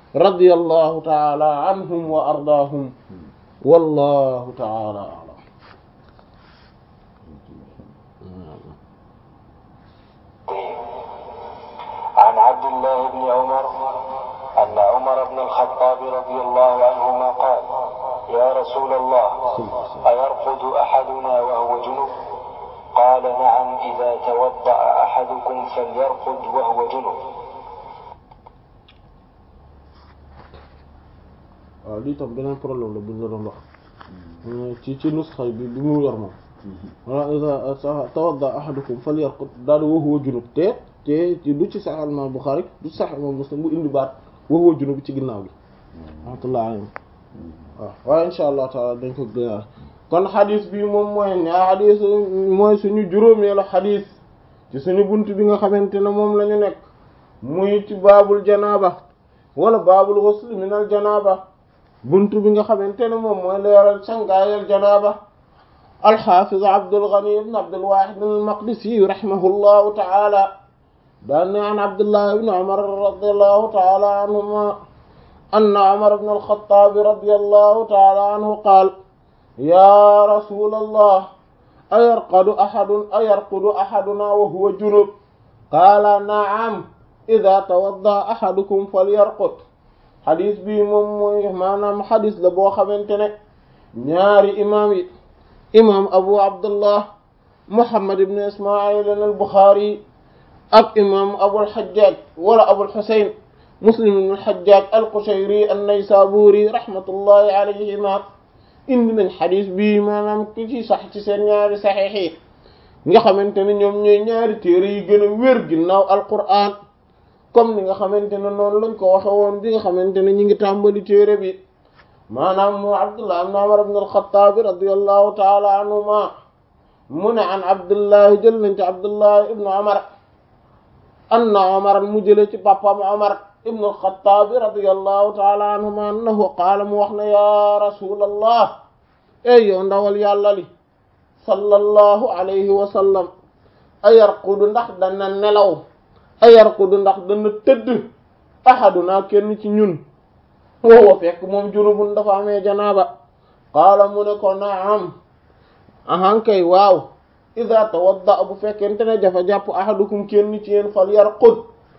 radiyallahu taala anhum wa ardaahum wallahu taala a'lam عن عبد الله بن عمر أن عمر بن الخطاب رضي الله عنهما قال يا رسول الله أيرقد أحدنا وهو جنب قال نعم إذا توضأ أحدكم فليرقد وهو جنب waaw lii tam beneen problème la bu ñu la doon wax ci ci nusxa bi bi mu yor moom wala iza tawadda ahadukum falyarqud daal wa huwa junub te te ci du ci Sahih Imam Bukhari du Sahih Imam Muslim bu indi baat wa huwa junub ci ginnaaw gi rahmatullah alayhi waaw waaye insha allah taala dañ ko gënaal kon xadis bi moom mooy ñaa xadis mooy suñu juróomeelu xadis ci suñu bunt bi nga xamante ne moom la ñu nekk muy ci baabul janaaba wala baabul ghusl min al janaaba bunt bi nga xamante ne moom mooy leeral sangaayal janaaba alxaafiz Abdul Ghani ibn Abdul Wahid al-Maqdisi rahimahullahu ta'ala daan ne an Abdullah ibn Umar radiyallahu ta'ala anhuma anna Umar ibn al-Khattab radiyallahu ta'ala anhu qaala yaa rasulallah ayarqadu ahadun ayarqudu ahaduna wa huwa junub qaala na'am idha tawadda ahadukum falyarqud xadis bi moom mooy maanaam xadis la boo xamante ne ñaari imaam yi imaam abu abdullah muhammad ibn ismail al buxaari ak imaam abul xajjaaj wala abul xusayn muslim ibn xajjaaj al qushayri an naysaburi rahmatullahi alayhima indi nañ xadis bi maanaam ki ci sax ci seen ñaari saxiix yi nga xamante ne ñoom ñooy ñaari téere yi gën a wér ginnaaw alqur'an comme ni nga xamante ne noonu lañ ko waxe woon bi nga xamante ne ñi ngi tàmbali téere bi maanaam mu abdullah ibn umar ibn al-khattab radiyallahu ta'ala anhuma mu ne an abdullahi jël nañ ci abdullahi ibn umar anna umar mu jële ci papam umar ibn al-khattab radiyallahu ta'ala anhuma annahu qaala mu wax ne ya rasulallah ey yow ndawal yàlla li sallallahu alayhi wa sallam ayarqudu ndax dana nelaw ayarqudu ndax dana tëdd ahaduna kenn ci ñun woowa fekk moom junubun dafa amee janaaba qaala mu ne ko naam ahankay waaw ida tawadda bu fekkente ne dafa jàpp ahadukum kenn ci yéen fal yarqud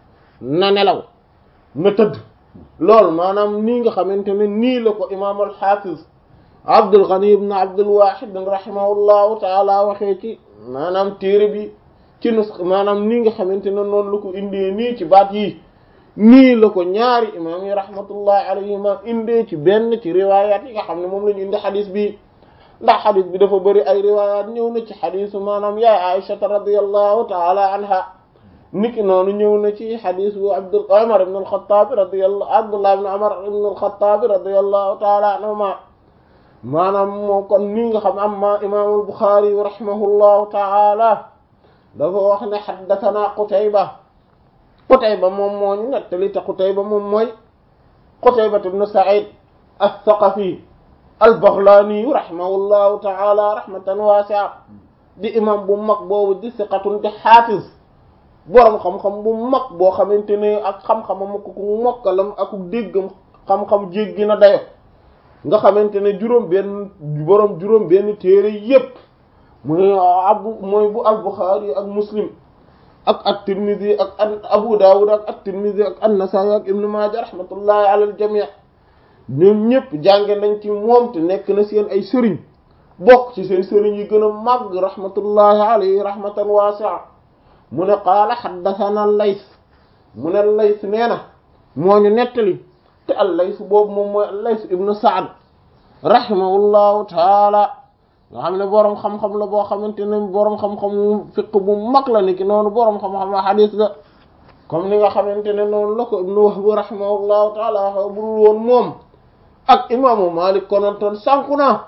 na nelaw na tëdd loolu maanaam nii nga xamante ne nii la ko imaam al-Hafiz Abdul Ghani ibn Abdul Wahid rahimahullahu taala waxee ci maanaam téere bi ci nus maanaam nii nga xamante ne noonu la ko indee nii ci baat yi nii la ko ñaari imaam yi rahmatullahi alayhima indee ci benn ci riwayat yi nga xam ne moom la ñu indi xadis bi ndax xadis bi dafa bëri ay riwayat ñëw na ci xadisu maanaam yaay Aïshata radiyallahu taala anha niki noonu ñëw na ci xadis bu Abdul Umar ibn al-Khattab radiyallahu Abdullah ibn Umar ibn al-Khattab radiyallahu taala anhuma maanaam moo kon nii nga xam amma imaamul Bukhari rahimahullahu taala dafa wax ne xaddathana Qutayba Qutayba moom moo ñu nettali te Qutayba moom mooy Qutayba ibn Sa'id as-Saqafi al-Baghlani rahimahullahu ta'ala rahmatan wasi'a di imam bu mag boobu di siqatun di xaafiz boroom xam-xam bu mag boo xamante ne ak xam-xamam ak ku mokkalam ak déggam xam-xam jéggi na dayo nga xamante ne juróom benn boroom juróom benn téere yépp muy abu mooy bu al-Bukhari ak Muslim ak at-Tirmidhi ak Abu Dawud ak at-Tirmidhi ak an-Nasa'i ak Ibn Majah rahmatullahi ala al-jami' ñoom ñëpp jànge nañ ci moom te nekk na seen ay sëriñ bokk ci seen sëriñ yi gën a màgg rahmatullahi alayhi rahmatan wasi'a mu ne qaala haddathana al-Layth mu ne al-Layth nee na moo ñu nettali te al-Layth boobu moom mooy al-Layth ibn Sa'd rahimahullahu taala nga xam ne boroom xam-xam la boo xamante ne boroom xam-xam fiq bu mag la ni ki noonu boroom xam-xam hadith la comme ni nga xamante ne noonu la ko Ibn Wahb rahimahullahu taala bul woon moom ak imaamu Malik konontoon sànku na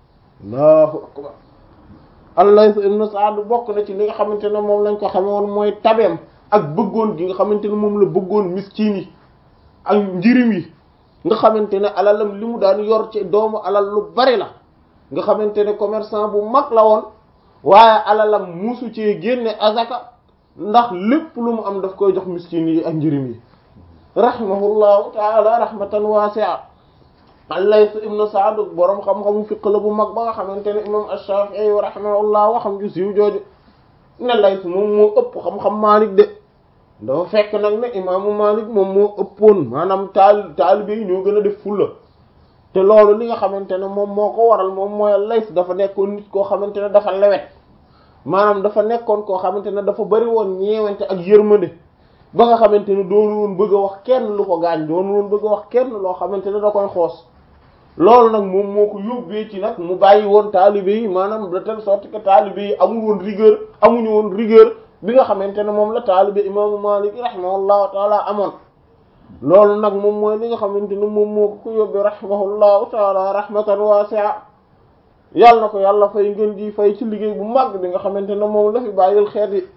Allahu akbar al-Layth ibn Sa'd bokk na ci li nga xamante ne moom lañ ko xame woon mooy tabeem ak bëggoon gi nga xamante ne moom la bëggoon miskin yi ak njirim yi nga xamante ne alalam li mu daan yor ci doomu alal lu bari la nga xamante ne commerçant bu mag la woon waaye alalam musu ci génne azaka ndax lépp lu mu am daf koy jox miskin yi ak njirim yi rahimahullahu taala rahmatan wasi'a al-Layth ibn Sa'd boroom xam-xamu fiq la bu mag ba nga xamante ne imam ash-Shafi'i rahimahullah waxam ju siiw jooju ne Layth moom moo ëpp xam-xam Maalik de dafa fekk nag ne imaamu Maalik moom moo ëppoon maanaam taal taalibe yi ñoo gën a def fulla te loolu li nga xamante ne moom moo ko waral moom mooy Layth dafa nekkoon nit koo xamante ne dafa lewet maanaam dafa nekkoon koo xamante ne dafa bari woon ñeewante ak yërmande ba nga xamante ne doonu woon bëgg a wax kenn lu ko gaañ doonu woon bëgg a wax kenn loo xamante ne da koy xoos loolu nag moom moo ko yóbbee ci nag mu bàyyi woon taalibe yi maanaam de telle sorte que taalibe yi amul woon rigueur amuñu woon rigueur bi nga xamante ne moom la taalibe imaamu Maalik rahimahullahu taala amoon loolu nag moom mooy li nga xamante ne moom moo ko ko yóbbee rahimahullahu taala rahmatan wasi'a yàlla na ko yàlla fay ngeen di fay ci liggéey bu mag bi nga xamante ne moom la fi bàyyil xeet yi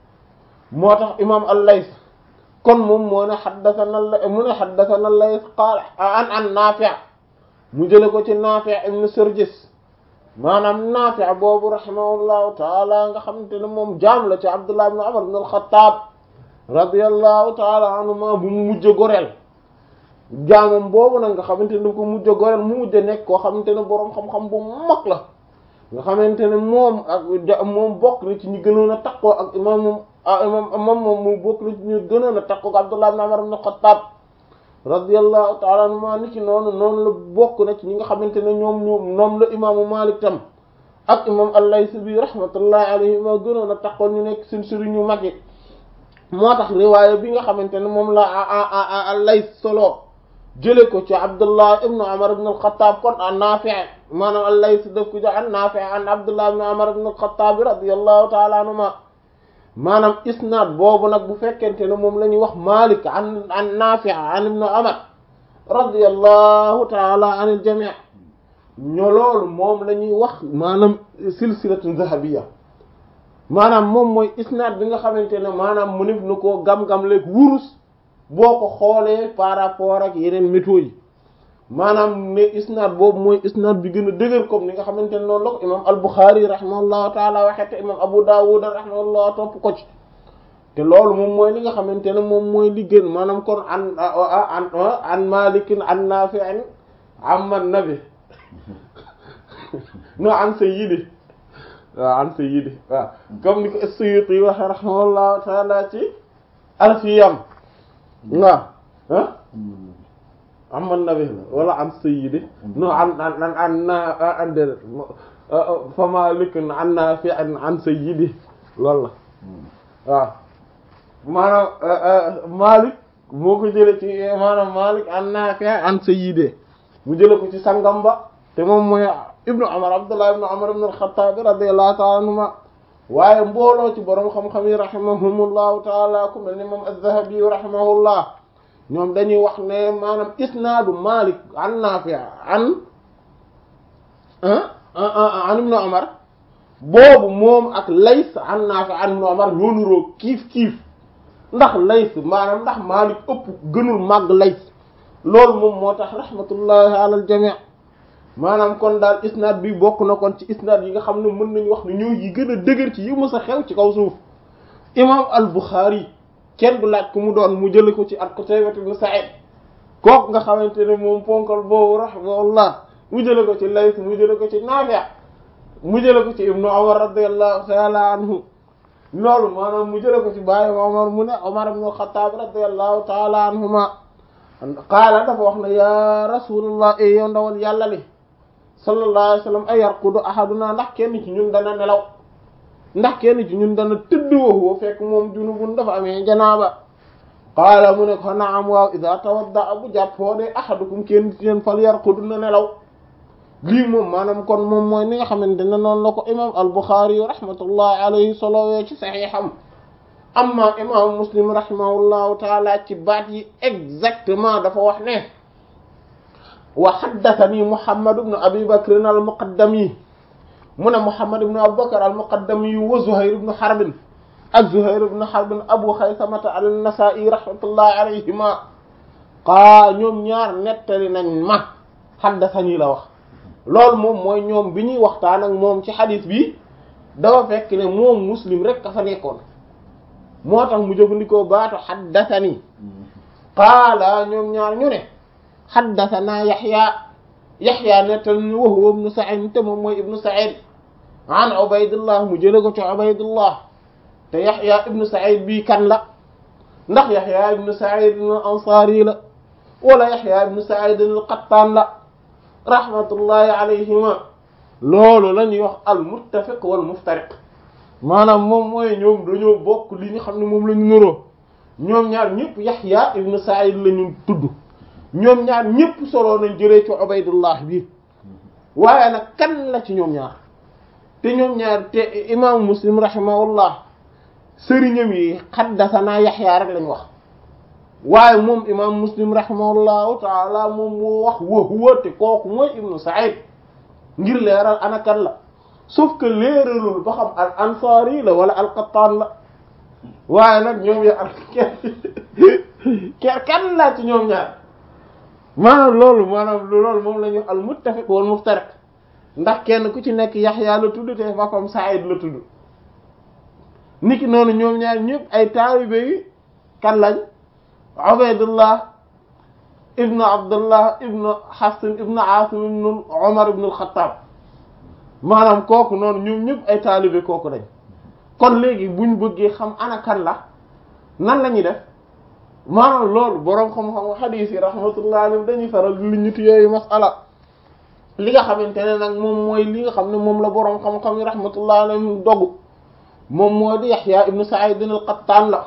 moo tax imaam al-Layth kon moom moo ne xaddathana mu ne xaddathana al-Layth qaala an an Naafi' mu jële ko ci Naafi' ibn Surjis maanaam Naafi' boobu rahimahullahu taala nga xamante ne moom jaam la ci Abdullah ibn Umar ibn al-Khattab radiyallahu taala anhuma bu mu mujj goreel jaamam boobu nag nga xamante ne ko mujj goreel mu mujj nekk koo xamante ne boroom xam-xam bu mag la nga xamante ne moom ak moom bokk na ci ñi gënoon a takkoo ak imam imam moom moom mu bokk na ci ñi gënoon a takkoo ak Abdullah ibn Umar ibn al-Khattab radiyallahu ta'ala anhuma ni ki noonu noonu la bokk na ci ñi nga xamante ne ñoom ñoom ñoom la imaamu Malik tam ak imam al-Layth bi rahmatullahi alayhi ma gënoon a takkoo ñu nekk seen sëriñ ñu mag yi moo tax riwaaya bi nga xamante ne moom la al-Layth solo jële ko ci Abdullah ibn Umar ibn al-Khattab kon an Nafi' maanaam al-Layth daf ko jox an Nafi' an Abdullah ibn Umar ibn al-Khattab radiyallahu ta'ala anhuma maanaam isnaad boobu nag bu fekkente ne moom la ñuy wax Malik an an Nafi' an ibn Umar radiyallahu ta'ala anil jami' ñoo loolu moom la ñuy wax maanaam silsilatun zahabiyya maanaam moom mooy isnaad bi nga xamante ne maanaam mu nif na koo gam-gam leeg wurus boo ko xoolee par rapport ak yeneen métaux yi maanaam ne isnaad boobu mooy isnaad bi gën a dëgër comme ni nga xamante ne noonu la ko imam al-Bukhari rahimahullahu taala waxee te imam Abu Dawud rahimahullahu topp ko ci te loolu moom mooy li nga xamante ne moom mooy li gën maanaam kon an an an malikin an nafi'in amman nabi no an sayyidi waaw an sayyidi waaw comme ni ko as-Suyuti waxee rahimahullahu taala ci alfiyam waaw ah aman nabi la wala an sayyidi no an an an an na an déedéet fa malikun an nafi an an sayyidi loolu la waaw maanaam malik moo ko jële ci maanaam malik an nafi an sayyidi mu jële ko ci sangam ba te moom mooy ibnu umar abdullah ibnu umar ibnu al-khattab radiyallahu ta'ala anhuma waaye mbooloo ci borom xam-xam yi rahimahumullahu taala ku mel ni moom az-Zahabi rahimahullah ñoom dañuy wax ne maanaam isnaadu Malik an Nafi' an an ibn Umar boobu moom ak Layth an Nafi' an ibn Umar ñoo nuroo kiif kiif ndax Layth maanaam ndax Malik ëpp gënul màgg Layth loolu moom moo tax rahmatullahi ala al-jami' maanaam kon daal isnaad bi bokk na kon ci isnaad yi nga xam ne mën nañu wax ne ñoo yi gën a dëgër ci yi mës a xew ci kaw suuf imam al-Bukhari kenn du laaj ku mu doon mu jële ko ci al-Qutaybah ibn Sa'id kooku nga xamante ne moom ponkal boobu rahimahullah mu jële ko ci Layth mu jële ko ci Nafi' mu jële ko ci Ibnu Umar radiyallahu ta'ala anhu loolu maanaam mu jële ko ci baay Umar mu ne Umar ibn al-Khattab radiyallahu ta'ala anhuma qaala dafa wax ne ya rasulullah e yow ndawal yàlla li sallallahu alayhi wa sallam ay yarqudu ahaduna ndax kenn ci ñun dana nelaw ndax kenn ci ñun dana tëdd waxoo fekk moom junubun dafa amee janaaba qaala mu ne ko naam waaw ida tawadda bu jàppoo de ahadukum kenn ci ñun fal yarqudu na nelaw lii moom maanaam kon moom mooy ni nga xamante ne noonu la ko imam al-Bukhari rahmatullahi alayhi solowee ci saxiixam amma imam Muslim rahimahullahu taala ci baat yi exactement dafa wax ne wa haddathani Muhammad ibn Abi Bakr al-Muqaddami mu ne Muhammad ibn Abi Bakr al-Muqaddami wa Zuhayr ibn Harb ak Zuhayr ibn Harb Abu Khaysamata an-Nasa'i rahmatullahi alayhima qaa ñoom ñaar nettali nañ ma haddathani la wax loolu moom mooy ñoom bi ñuy waxtaan ak moom ci xadis bi dafa fekk ne moom Muslim rek ka fa nekkoon moo tax mu jëfandikoo baatu haddathani qaala ñoom ñaar ñu ne haddathana yaxya yaxya nettal ni wa huwa ibnu sa'id te moom mooy ibnu sa'id an ubaydullah mu jële ko ci ubaydullah te yaxya ibnu sa'id bii kan la ndax yaxya ibnu sa'id al ansari la wala yaxya ibnu sa'id al qattan la rahmatullahi alayhima loolu la ñuy wax al muttafiq wal muftariq maanaam moom mooy ñoom dañoo bokk li ñu xam ne moom la ñu nuroo ñoom ñaar ñëpp yaxya ibnu sa'id la ñu tudd ñoom ñaar ñëpp solo nañ jëlee ci ubaydullah bi waaye nag kan la ci ñoom ñaar te ñoom ñaar te imaamu muslim rahimahullah sëriñam yi xaddasanaa yaxya rek lañ wax waaye moom imam muslim rahimahullahu taala moom moo wax wa huwa te kooku mooy ibnu Sa'id ngir leeral ana kan la sauf que leeralul ba xam al ansari la wala al qattaan la waaye nag ñoom ya al kenn kan la ci ñoom ñaar maanaam loolu maanaam loolu moom la ñu al muttafiq wal muftariq ndax kenn ku ci nekk yaxya la tudd te ba comme Sa'id la tudd niki noonu ñoom ñaar ñëpp ay taalibe yi kan lañ Ubaydullah ibnu Abdullah ibnu Hasan ibnu Asim ibnu Umar ibnu al-Khattab maanaam kooku noonu ñoom ñëpp ay taalibe kooku dañ kon léegi buñ bëggee xam ana kan la nan la ñuy def maanaam loolu boroom xam-xam xadiis yi rahmatullah alayhi dañuy faral li ñuti yooyu masala li nga xamante ne nag moom mooy li nga xam ne moom la boroom xam-xam yi rahmatullah alayhi dogu moom moo di Yaxya ibnu Sa'id al-Qattan la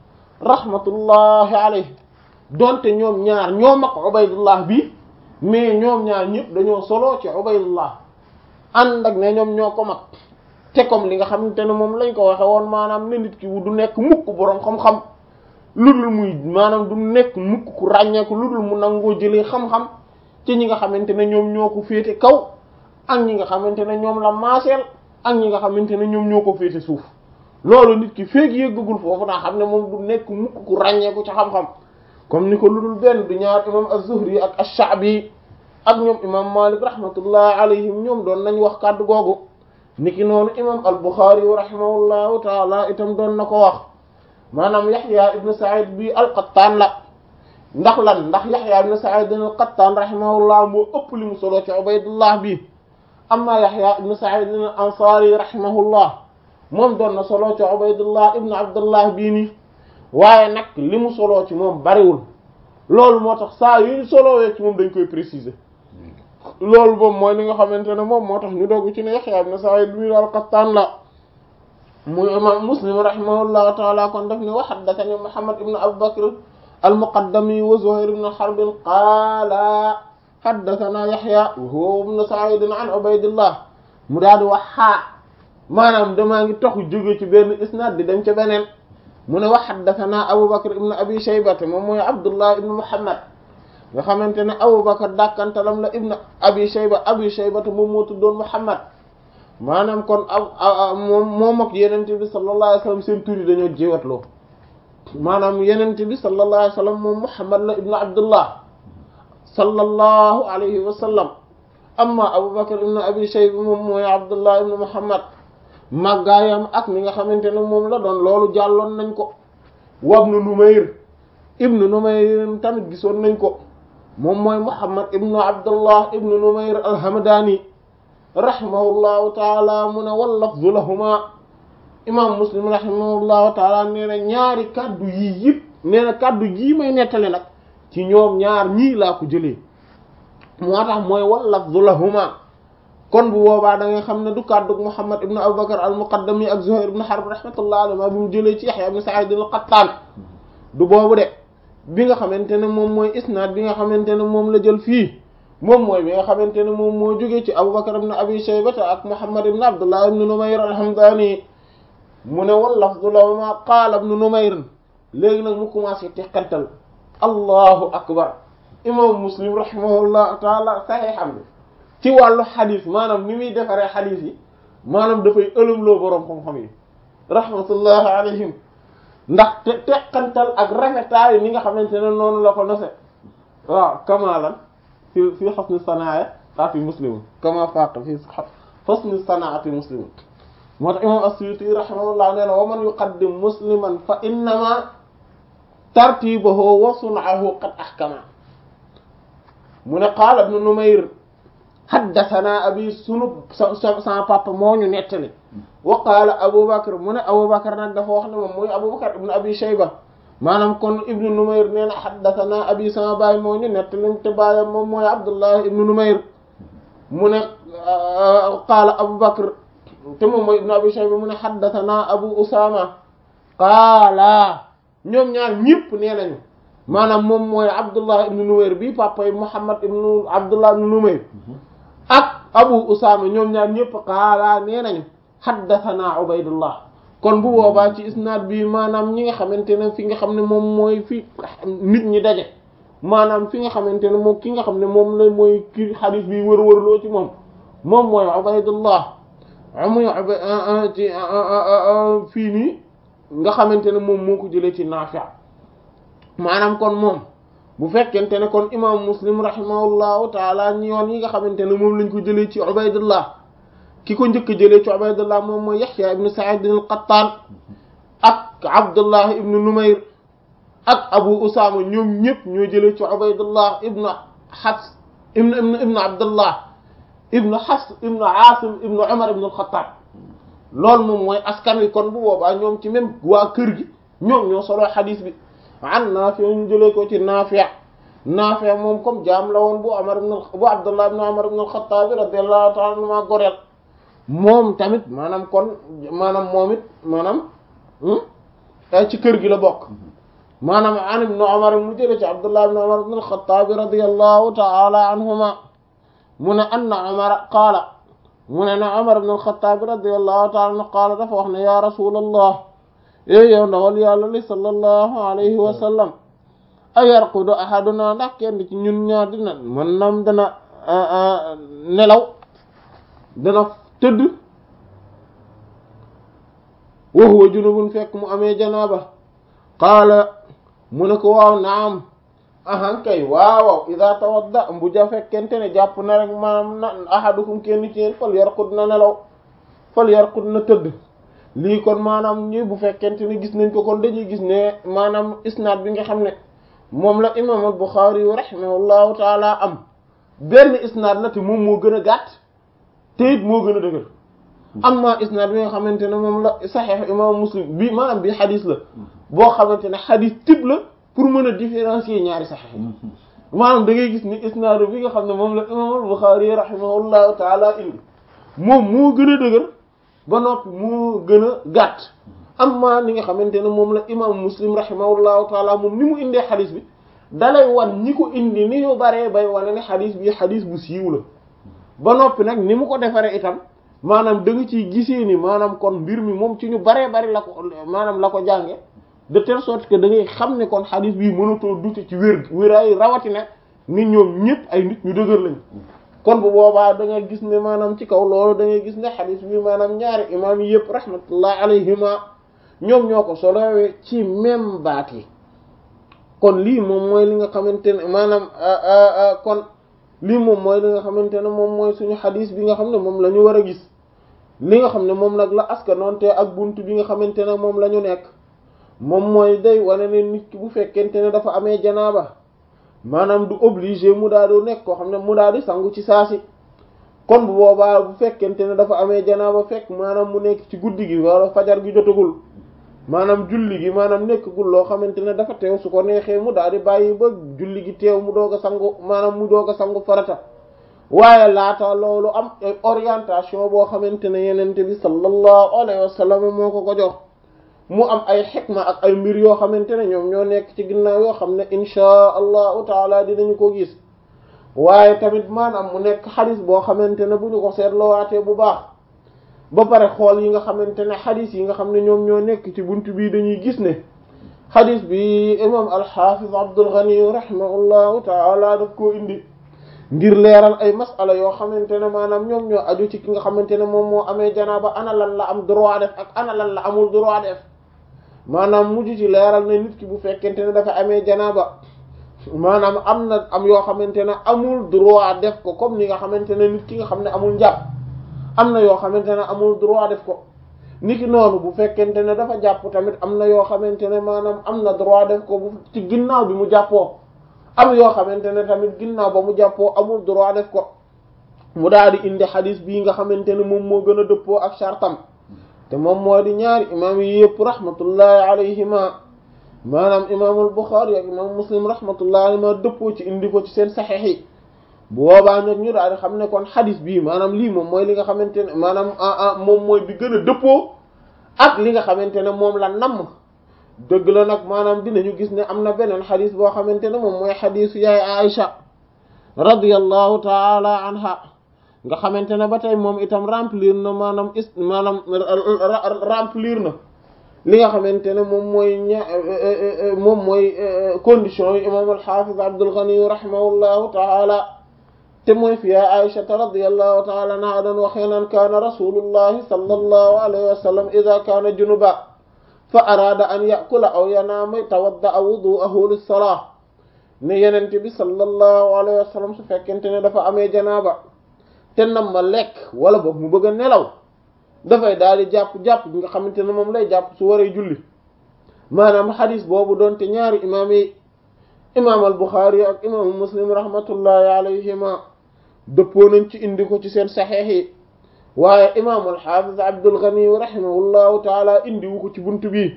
rahmatullahi alayhi donte ñoom ñaar ñoo mag Ubaydullah bi mais ñoom ñaar ñëpp dañoo solo ci Ubaydullah ànd ak ne ñoom ñoo ko mag te comme li nga xamante ne moom lañ ko waxe woon maanaam ne nit ki du nekk mukk boroom xam-xam lu dul muy maanaam du nekk mukk ku ràññeeku lu dul mu nangoo jëlee xam-xam ci ñi nga xamante ne ñoom ñoo ko féete kaw ak ñi nga xamante ne ñoom la maaseel ak ñi nga xamante ne ñoom ñoo ko féete suuf loolu nit ki feeg yëggagul foofu naa xam ne moom du nekk mukk ku ràññeeku ci xam-xam comme ni ko lu dul benn du ñaar imam az-Zuhri ak ash-Sha'bi ak ñoom imam Malik rahmatullah alayhim ñoom doon nañ wax kàddu googu niki noonu imam al-Bukhari rahimahullahu taala itam doon na ko wax maanaam Yahya ibn Sa'id bi al-Qattan la ndax lan ndax Yahya ibn Sa'id al-Qattan rahimahullah moo ëpp li mu solo ci Ubaydullah bi amma Yahya ibn Sa'id al-Ansari rahimahullah moom doon na solo ci Ubaydullah ibn Abdullah bii nii waaye nag li mu soloo ci moom bariwul loolu moo tax saa yu ñu solowee ci moom dañ koy préciser loolu moom mooy li nga xamante ne moom moo tax ñu dogg ci ne Yahya ibn Sa'id bi al-Qattan la muy imam Muslim rahimahullahu ta'ala kon daf ne wa haddathani Muhammad ibn Abu Bakr al-Muqaddami wa Zuhayr ibn Harb qaala haddathana Yahya wa huwa ibn Sa'id an Ubaydillah mu daal di wax xaa maanaam damaa ngi taxu jóge ci benn isnad di dem ca beneen mu ne wa haddathana Abu Bakr ibn Abi Shayba moom mooy Abdullah ibn Muhammad nga xamante ne Abu Bakr dàkkantalam la ibn Abi Shayba Abi Shayba moom moo tuddoon Muhammad maanaam kon a moom moom ak yenente bi sallallahu alayhi wasallam seen tur yi dañoo jiwatloo maanaam yenente bi sallallahu alayhi wasallam moom Muhammad la ibn Abdullah sallallahu alayhi wasallam amma Abu Bakr ibn Abi Shayba moom mooy Abdullah ibn Muhammad màggaayam ak ni nga xamante ne moom la doon loolu jàlloon nañ ko wabnu Numayr ibnu Numayr tamit gisoon nañ ko moom mooy Muhammad ibnu Abdullah ibnu Numayr al-Hamdani rahimahullahu taala mu ne wal lafzu lahuma imam Muslim rahimahullahu taala nee na ñaari kaddu yii yëpp nee na kaddu yii may nettali nag ci ñoom ñaar ñii laa ko jëlee moo tax mooy wal lafzu lahuma kon bu boobaa da nga xam ne du kaddu Muhammad ibnu Abubakar al-Muqaddami ak Zuhayr ibnu Harb rahmatullahi alayhi bi mu jëlee ci Yahya ibnu Sa'id al-Qattan du boobu de bi nga xamante ne moom mooy isnaad bi nga xamante ne moom la jël fii moom mooy bi nga xamante ne moom moo jógee ci Abubakar ibn Abi Shaybata ak Muhammad ibn Abdullah ibn Numayr al-Hamdani mu ne wal lafzu lahuma qaala ibn Numayr léegi nag mu commencé teqantal allahu akbar imam Muslim rahimahullah taala saxiixam bi ci wàllu xadis maanaam ni muy defaree xadis yi maanaam dafay ëlëmloo boroom xam-xam yi rahmatullahi alayhim ndax te teqantal ak rafetaay ni nga xamante ne noonu la ko nose waaw kamalan fi fi husni sanaaya a fi muslim kama faaq fi husni sanaati muslim moo tax imam as-Suyuti rahimahullah nee na wa man yuqaddim musliman fa innama tartibahu wa sun'ahu qad ahkama mu ne qaala ibnu numayr haddathana abi sunu sa sama papa moo ñu nettali wa qaala abubakar mu ne abubakar nag dafa wax ne moom mooy abubakar ibnu abi shayba maanaam kon ibnu numayr nee na haddathana abi sama baay moo ñu nettali te baayam moom mooy abdullah ibnu numayr mu ne qaala abubakar te moom mooy ibnu abi shayba mu ne haddathana abu usama qaala ñoom ñaar ñëpp nee nañu maanaam moom mooy abdullah ibnu numayr bi papa yi muhammad ibnu abdullah ibnu numayr ak abu usama ñoom ñaar ñëpp qaala nee nañu haddathana ubaydullah kon bu boobaa ci isnaad bi maanaam ñi nga xamante ne fi nga xam ne moom mooy fi nit ñi daje maanaam fi nga xamante ne moom ki nga xam ne moom la mooy ki xadis bi wër-wërloo ci moom moom mooy ubaydullah amuy ci fii nii nga xamante ne moom moo ko jëlee ci Naafi' maanaam kon moom bu fekkente ne kon imam muslim rahimahullahu taala ñi yoon yi nga xamante ne moom lañ ko jëlee ci ubaydullah ki ko njëkk jëlee ci ubaydullah moom mooy yaxya ibnu sa'id al-qattan ak abdullah ibnu numayr ak abu usama ñoom ñëpp ñoo jëlee ci ubaydullah ibnu xas ibnu ibnu ibnu abdullah ibnu xas ibnu asim ibnu umar ibnu al-xattaab loolu moom mooy askan wi kon bu boobaa ñoom ci même waa kër gi ñoom ñoo solo xadiis bi an Naafi ñu jëlee ko ci Naafi Naafi moom comme jaam la woon bu Umar ibn bu Abdullah ibn Umar ibn al-Khattab radiyallahu ta'ala anhuma goreel moom tamit maanaam kon maanaam moom it maanaam ci kër gi la bokk maanaam an ibn Umar mu jëlee ci Abdullah ibn Umar ibn al-Khattab radiyallahu ta'ala anhuma mu ne anna Umar qaala mu ne na Umar ibn al-Khattab radiyallahu ta'ala anhu qaala dafa wax ne ya Rasulallah éy yow ndawal yàlla li sallallahu alayhi wa sallam a yarqudu ahaduna ndax kenn ci ñun ñaar dina mën nam dana nelaw dana tëdd wa huwa junubun fekk mu amee janaaba qaala mu ne ko waaw naam ahan kay waawaw ida tawadda bu ja fekkente ne jàpp na rek maanaam na ahadukum kenn ci yéen fal yarqud na nelaw fal yarqud na tëdd lii kon maanaam ñi bu fekkente ne gis nañ ko kon dañuy gis ne maanaam isnaad bi nga xam ne moom la imam al-Bukhari yu rahimahullahu taala am benn isnaad la te moom moo gën a gàtt te it moo gën a dëgër amma isnaad bi nga xamante ne moom la saxiix imam Muslim bi maanaam bi xadis la boo xamante ne xadis type la pour mën a différencier ñaari saxiix yi maanaam da ngay gis ni isnaad bi nga xam ne moom la imam al-Bukhari rahimahullahu taala indi moom moo gën a dëgër ba noppi moo gën a gàtt amma li nga xamante ne moom la imam muslim rahimahullahu taala moom ni mu indee xadis bi dalay wan ñi ko indi ni ñu baree bay wane ne xadis bi xadis bu siiw la ba noppi nag ni mu ko defaree itam maanaam da nga ciy gisee ni maanaam kon mbir mi moom ci ñu baree bari la ko maanaam la ko jànge de telle sorte que da ngay xam ne kon xadis bii mënatoo dute ci wér wéraay rawatina nit ñoom ñëpp ay nit ñu dëgër lañ kon bu boobaa da ngay gis ne maanaam ci kaw loolu da ngay gis ne xadis bi maanaam ñaari imaam yi yëpp rahmatullah alayhima ñoom ñoo ko solowee ci même baat yi kon lii moom mooy li nga xamante ne maanaam kon lii moom mooy li nga xamante ne moom mooy suñu xadis bi nga xam ne moom la ñu war a gis li nga xam ne moom nag la askanoonte ak bunt bi nga xamante ne moom la ñu nekk moom mooy day wane ne nit ki bu fekkente ne dafa amee janaaba maanaam du obligé mu daal di nekk koo xam ne mu daal di sangu ci saasi kon bu boobaa bu fekkente ne dafa amee janaaba fekk maanaam mu nekk ci guddi gi wala fajar gi jotagul maanaam julli gi maanaam nekkagul loo xamante ne dafa teew su ko neexee mu daal di bàyyi ba julli gi teew mu doog a sangu maanaam mu doog a sangu farata waaye laata loolu am orientation boo xamante ne yenente bi sallallahu alayhi wa sallam moo ko ko jox mu am ay xikma ak ay mbir yoo xamante ne ñoom ñoo nekk ci ginnaaw yoo xam ne inchaa allahu taala dinañu ko gis waaye tamit maanaam mu nekk xadis boo xamante ne bu ñu ko seetloowaatee bu baax ba pare xool yi nga xamante ne xadis yi nga xam ne ñoom ñoo nekk ci buntu bii dañuy gis ne xadis bi imam alxafiz Abdul Ghani rahimahullahu taala daf koo indi ngir leeral ay masala yoo xamante ne maanaam ñoom ñoo aju ci ki nga xamante ne moom moo amee janaaba ana lan la am droit def ak ana lan la amul droit def maanaam mujj ci leeral ne nit ki bu fekkente ne dafa amee janaaba maanaam am na am yoo xamante ne amul droit def ko comme ni nga xamante ne nit ki nga xam ne amul njàpp am na yoo xamante ne amul droit def ko niki noonu bu fekkente ne dafa jàpp tamit am na yoo xamante ne maanaam am na droit def ko bu ci ginnaaw bi mu jàppoo am yoo xamante ne tamit ginnaaw ba mu jàppoo amul droit def ko mu daal di indi xadis bii nga xamante ne moom moo gën a dëppoo ak chartam te moom moo di ñaari imaam yi yëpp rahmatullahi alayhima maanaam imaamul Buxaari ak imaam Muslim rahmatullahi alayhima dëppoo ci indi ko ci seen saxeex yi bu boobaa nag ñu daal di xam ne kon xadis bii maanaam lii moom mooy li nga xamante ne maanaam moom mooy bi gën a dëppoo ak li nga xamante ne moom la namm dëgg la nag maanaam dinañu gis ne am na beneen xadis boo xamante ne moom mooy xadisu yaay Aïcha radiyallahu taala anha nga xamante ne ba tey moom itam remplir na maanaam is maanaam remplir na li nga xamante ne moom mooy ña moom mooy condition yi imam al-Hafiz Abdul Ghani rahimahullahu taala te mooy fi ya Aïshata radiyallahu taala anha doon waxee naan kaana rasulullahi sallallahu alayhi wa sallam idha kaana junuba fa araada an yakula aw yanaama tawadda'a wudu'ahu lis-salah ne yenente bi sallallahu alayhi wa sallam su fekkente ne dafa amee janaaba te nam ma lekk wala boog mu bëgg a nelaw dafay daal di jàpp jàpp bi nga xamante ne moom lay jàpp su waree julli maanaam xadis boobu doon te ñaari imaam yi imaam al Buxaari ak imaamu Muslim rahmatullahi alayhima dëppoo nañ ci indi ko ci seen saxeex yi waaye imaam al xaafiz Abdul Ghani rahimahullahu taala indi wu ko ci buntu bi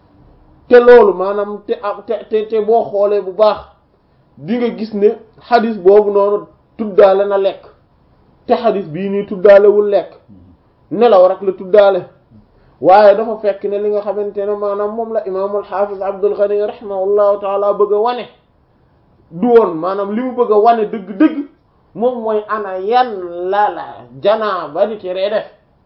te loolu maanaam te te te boo xoolee bu baax di nga gis ne xadis boobu noonu tuddaale na lekk te xadis bii nii tuddaalewul lekk nelaw rek la tuddaale waaye dafa fekk ne li nga xamante ne maanaam moom la imaamul xaafiz Abdul Ghani rahimahullahu taala bëgg a wane du woon maanaam li mu bëgg a wane dëgg-dëgg moom mooy ana yan la la janaa ba di teree def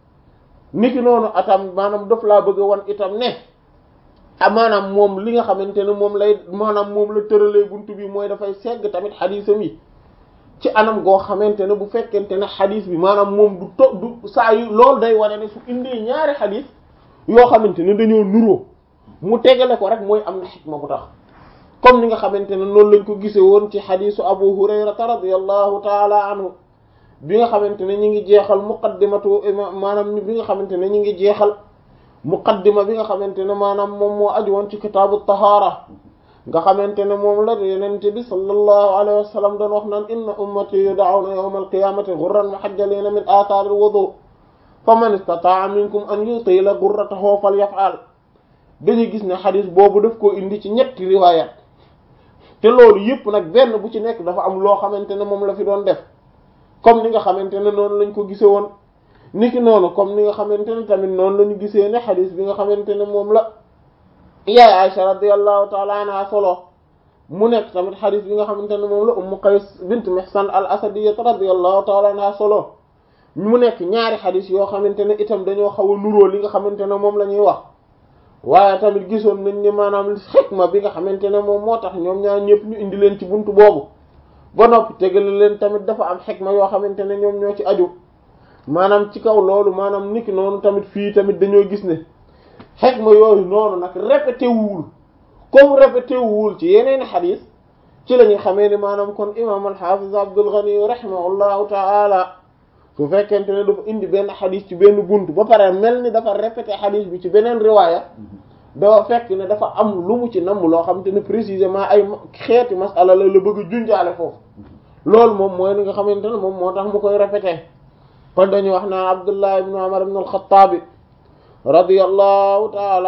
niki noonu atam maanaam daf laa bëgg a wan itam ne ah maanaam moom li nga xamante ne moom lay maanaam moom la tëralee buntu bi mooy dafay segg tamit xadiisam yi ci anam goo xamante ne bu fekkente ne xadis bi maanaam moom du to du saa yu loolu day wane ne su indee ñaari xadis yoo xamante ne dañoo nuroo mu tegale ko rek mooy am na xikma bu tax comme ni nga xamante ne noonu lañ ko gisee woon ci xadisu abu hurayrata radiyallahu taala anhu bi nga xamante ne ñi ngi jeexal muqaddimatu maanaam bi nga xamante ne ñi ngi jeexal muqaddima bi nga xamante ne maanaam moom moo aju woon ci kitaabu tahaara nga xamante ne moom la yenente bi sallallahu alayhi wa sallam doon wax naan inna ummati yud'awna yawma alqiyamati ghurran muhajjalina min athari alwudu faman istata'a minkum an yutila ghurratahu falyaf'al dañuy gis ne xadis boobu daf koo indi ci ñetti riwayat te loolu yëpp nag benn bu ci nekk dafa am loo xamante ne moom la fi doon def comme ni nga xamante ne noonu lañ ko gisee woon niki noonu comme ni nga xamante ne tamit noonu la ñu gisee ne xadis bi nga xamante ne moom la yaay Aisha radiyallahu ta'ala anha solo mu nekk tamit xadis bi nga xamante ne moom la Ummu Qays bint Mihsan al Asadiyya radiyallahu ta'ala anha solo mu nekk ñaari xadis yoo xamante ne itam dañoo xaw a nuroo li nga xamante ne moom la ñuy wax waaye tamit gisoon nañ ne maanaam xikma bi nga xamante ne moom moo tax ñoom ñaar ñëpp ñu indi leen ci buntu boobu ba noppi tegale leen tamit dafa am xikma yoo xamante ne ñoom ñoo ci aju maanaam ci kaw loolu maanaam niki noonu tamit fii tamit dañoo gis ne xikma yooyu noonu nag répété wuwul comme répété wuwul ci yeneen xadis ci la ñuy xamee ni maanaam kon imam al-Hafiz Abdul Ghani rahimahullahu ta'ala su fekkente ne dafa indi benn xadis ci benn bunt ba pare mel ni dafa répété xadis bi ci beneen riwaaya dafa fekk ne dafa am lu mu ci namm loo xam te ne précisément ay xeeti masala la la bëgg a junjaale foofu loolu moom mooy li nga xamante ne moom moo tax mu koy répété kon dañuy wax naan Abdullah ibn Umar ibn al-Khattab radiyallahu ta'ala